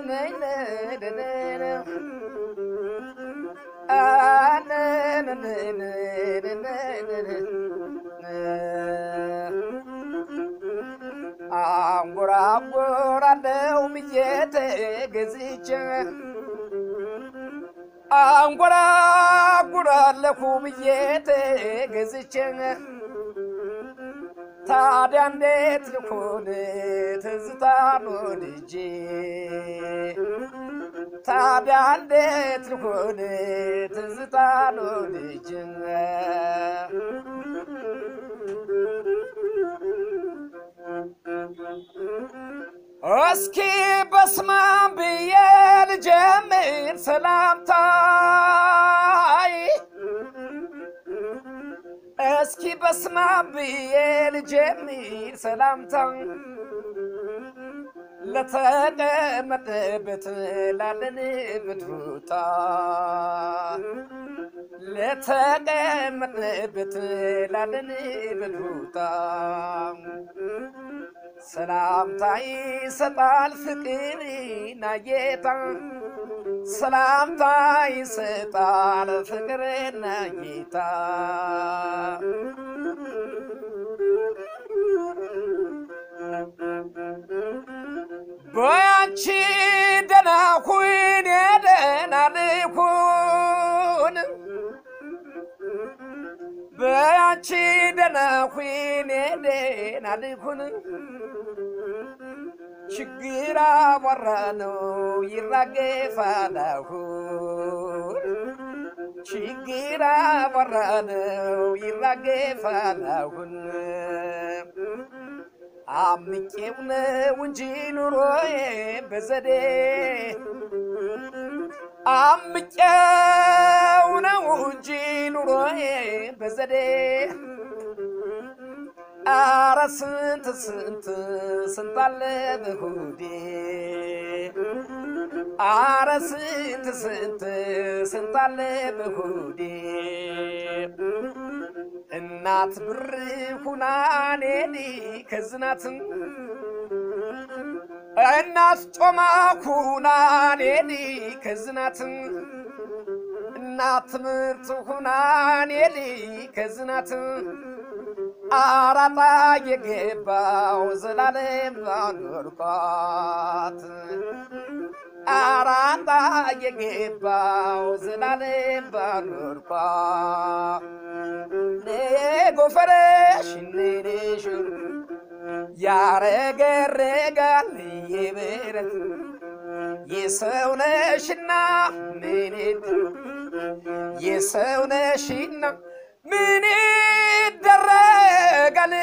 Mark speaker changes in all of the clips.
Speaker 1: አንጎራጎራለው ብዬ ተገዝቼ አንጎራጉራለሁ ብዬ ተገዝቼ ታዲያ እንዴት ልኩን ትዝታ ኖልጄ ታዲያ እንዴት ልኩን ትዝታ ኖልጄ እስኪ በስማም ብዬ ልጀምር ሰላምታይ እስኪ በስማም ብዬ ልጀምር ሰላምታ ለተቀመጠበት ላለንበት ቦታ ለተቀመጠበት ላለንበት ቦታ ሰላምታ ይሰጣል ፍቅርና ጌታ ሰላምታ ይሰጣል ፍቅርና ጌታ በያንቺ ደህና ሁን የደህና ልኩን በያንቺ ደህና ሁን የደህና ልኩን ችግር አቧራ ነው ይራገፋል አሁን ችግር አቧራ ነው ይራገፋል አሁን አምቄው ነው እንጂ ኑሮዬ በዘዴ አምቄው ነው እንጂ ኑሮዬ በዘዴ አረ ስንት ስንት ስንት አለ በሆዴ አረ ስንት ስንት ስንት አለ በሆዴ እናት ብር ሁናኔኒ ከዝናትም እናት ጮማ ሁናኔኒ ከዝናትም እናት ትምህርት ሁናኔኒ ከዝናትም አራጣ የገባው ዘላለም ባኖርኳት አራጣ የገባው ዘላለም ባኖርኳት ጎፈረሽ ነሽ ያረገረጋል የብረት የሰው ነሽና ምንት የሰው ነሽና ምን ይደረጋል?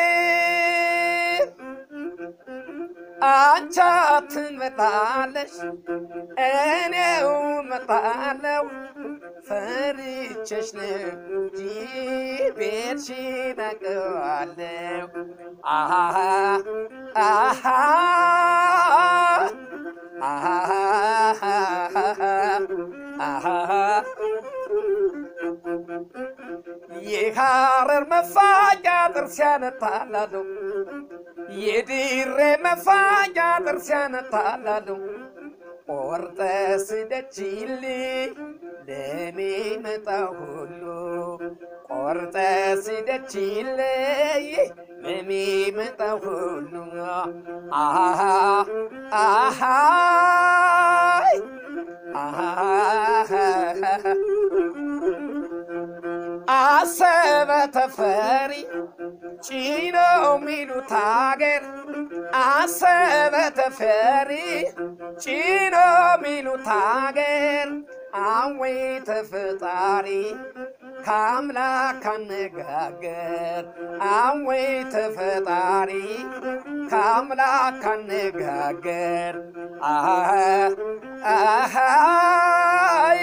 Speaker 1: አንቺ ትመጣለሽ እኔው መጣለው ፈርቼሽ ነው እንጂ ቤትሽን አውቀዋለሁ። አሃ አሃ አሃ የሐረር መፋጃ ጥርስ ያነጣላሉ የድሬ መፋጃ ጥርስ ያነጣላሉ ቆርጠ ስደችልኝ ለሚመጣ ሁሉ ቆርጠ ስደችልኝ ለሚመጣ ሁሉ አሃ አሃ አሰበ ተፈሪ ጭኖ ሚሉት አገር አሰበ ተፈሪ ጭኖ ሚሉት አገር አወይ ተፈጣሪ ከአምላክ አነጋገር አወይ ተፈጣሪ ከአምላክ አነጋገር አሃይ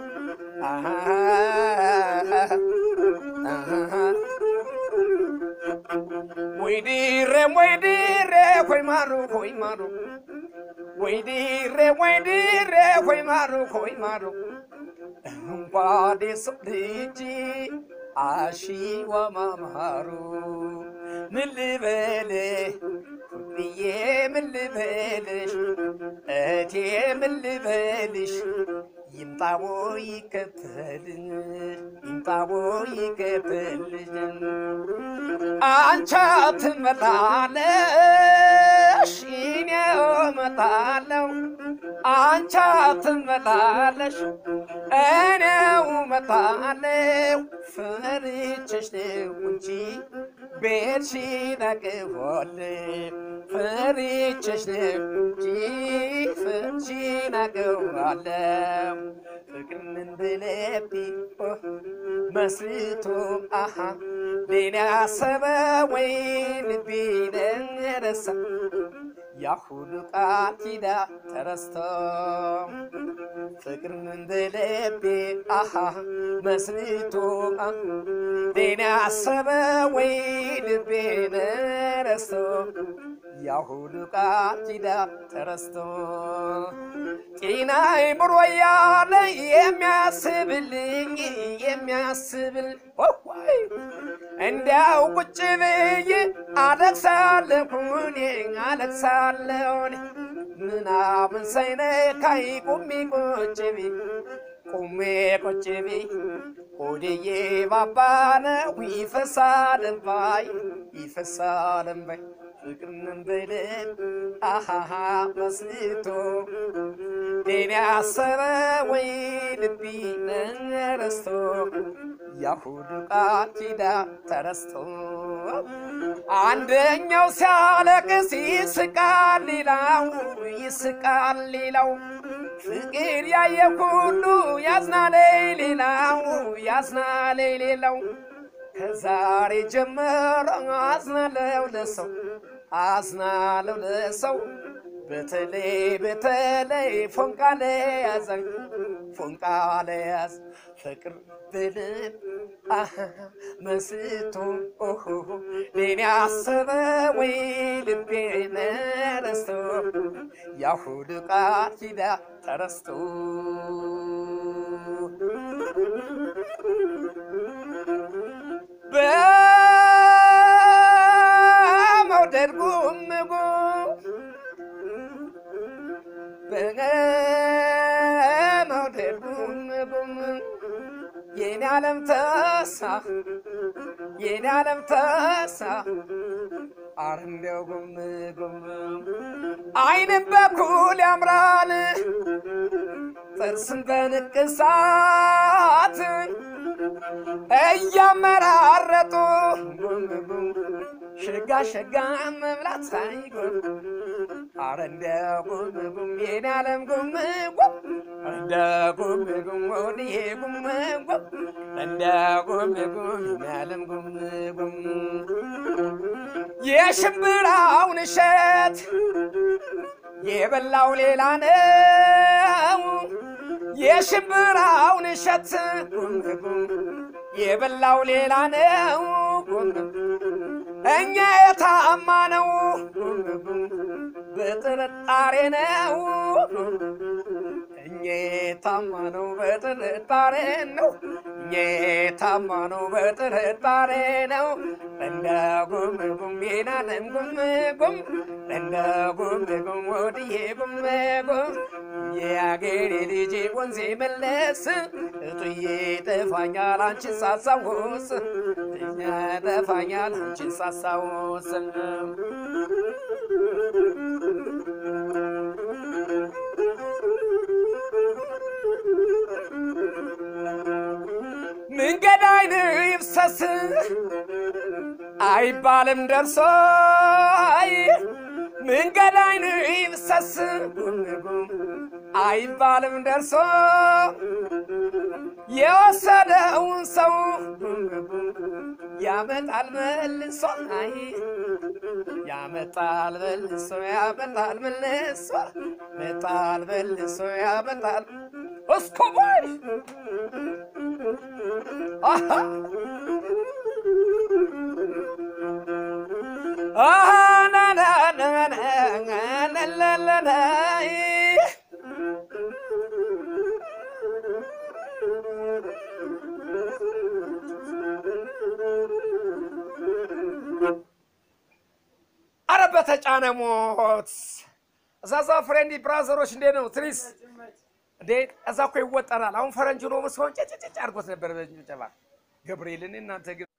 Speaker 1: ወይ ዲሬ ወይ ዲሬ ሆይ ማሩ ሆይ ማሩ ወይ ዲሬ ወይ ዲሬ ሆይ ማሩ ሆይ ማሩ እንኳን የሰው ልጅ አሺዋ ማማሩ ምን ልበልህ ብዬ ምን ልበልሽ እቴ ምን ልበልሽ ይምጣቦ ይከተልኝ ይምጣቦ ይከተልኝ አንቻ ትመላለሽ እኔ እመጣለሁ አንቻ ትመላለሽ እኔው እመጣለሁ ፈርቼሽ ነው እንጂ ቤትሽን አቅፎልኝ ፈርቼሽ ነው እንጂ ፍቅርሽን አቅፎለሁ ፍቅርን በልቤ መስርቶ አሃ ሌላ ያሰበ ወይ ልቤን ረሳ ያሁሉ ቃል ኪዳን ተረስቶ ፍቅርን እንደ ልቤ አሃ መስርቶ ሌላ ያሰበ ወይ ልቤን ረስቶ ያሁሉ ቃል ኪዳን ተረስቶ ጤና አይምሮ ያለ የሚያስብልኝ የሚያስብል ወይ እንዲያው ቁጭ ብዬ አለቅሳለሁኝ አለቅሳለሁኝ ምናምን ሳይነካኝ ቁሜ ቁጭ ብዬ ቁሜ ቁጭ ብዬ ሆዴዬ ባባ ነው ይፈሳል እንባይ ይፈሳል እንባይ ፍቅርን በልብ አሃሃ መስልቶ ሌላ ያሰበ ወይ ልቢ ረስቶ ያሁሉ ቃል ኪዳን ተረስቶ አንደኛው ሲያለቅስ ይስቃል ሌላው ይስቃል ሌላው ፍቅር ያየ ሁሉ ያዝናል ሌላው ያዝናል ሌላው ከዛሬ ጀምሮ አዝናለው ለሰው አዝናለው ለሰው በተለይ በተለይ ፎንቃ ለያዘኝ ፎንቃ ለያዝ ፍቅር ብልብ አሃ መስቶ ኦሆ ሌኔ አሰበ ወይ ልቤን ረስቶ ያሁሉ ቃል ኪዳን ተረስቶ በመውደድ ጉም ጉም በመውደድ ጉም ጉም የኔ ዓለም ተሳ የኔ ዓለም ተሳ አረ እንደው ጉም ጉም አይንም በኩል ያምራል ጥርስን በንቅሳት እያመራረጡ ጉም ጉም ሸጋ ሸጋ መብላት ሳይጎል አረ እንደ ጉም ጉም የኔ ዓለም ጉም ጉም እንደ ጉም ጉም ወዲዬ ጉም ጉም እንደ ጉም ጉም የኔ ዓለም ጉም ጉም የሽምብራውን እሸት የበላው ሌላ ነው። የሽምብራውን እሸት ጉም ጉም የበላው ሌላ ነው። ጉም እኛ የታማ ነው በጥርጣሬ ነው። እኛ የታማ ነው በጥርጣሬ ነው። እኛ የታማ ነው በጥርጣሬ ነው። እንደ ጉም ጉም የናለም ጉም ጉም እንደ ጉም ጉም ወድዬ ጉም ጉም የአገሬ ልጅ ወንዜ መለስ እጡዬ ጠፋኛል አንቺን ሳሳውስ እኛ ጠፋኛል አንቺን ሳሳውስ መንገድ አይን ይፍሰስ አይባልም ደርሶ መንገድ አይን ይፍሰስ አይባልም ደርሶ የወሰደውን ሰው ያመጣል መልሶ አይ ያመጣል መልሶ ያመጣል መልሶ መጣል መልሶ ያመጣል እስኮቦይ አሃ አሃ ና ና ና ና ና ና ና ና አረ በተጫነ ሞት እዛዛ ፍሬንዲ ብራዘሮች እንዴት ነው ትሪስ እንዴ? እዛ እኮ ይወጠራል። አሁን ፈረንጅ ነው መስሆን ጭጭጭ አድርጎት ነበር በጭብጨባ ገብርኤልን እናንተ ግን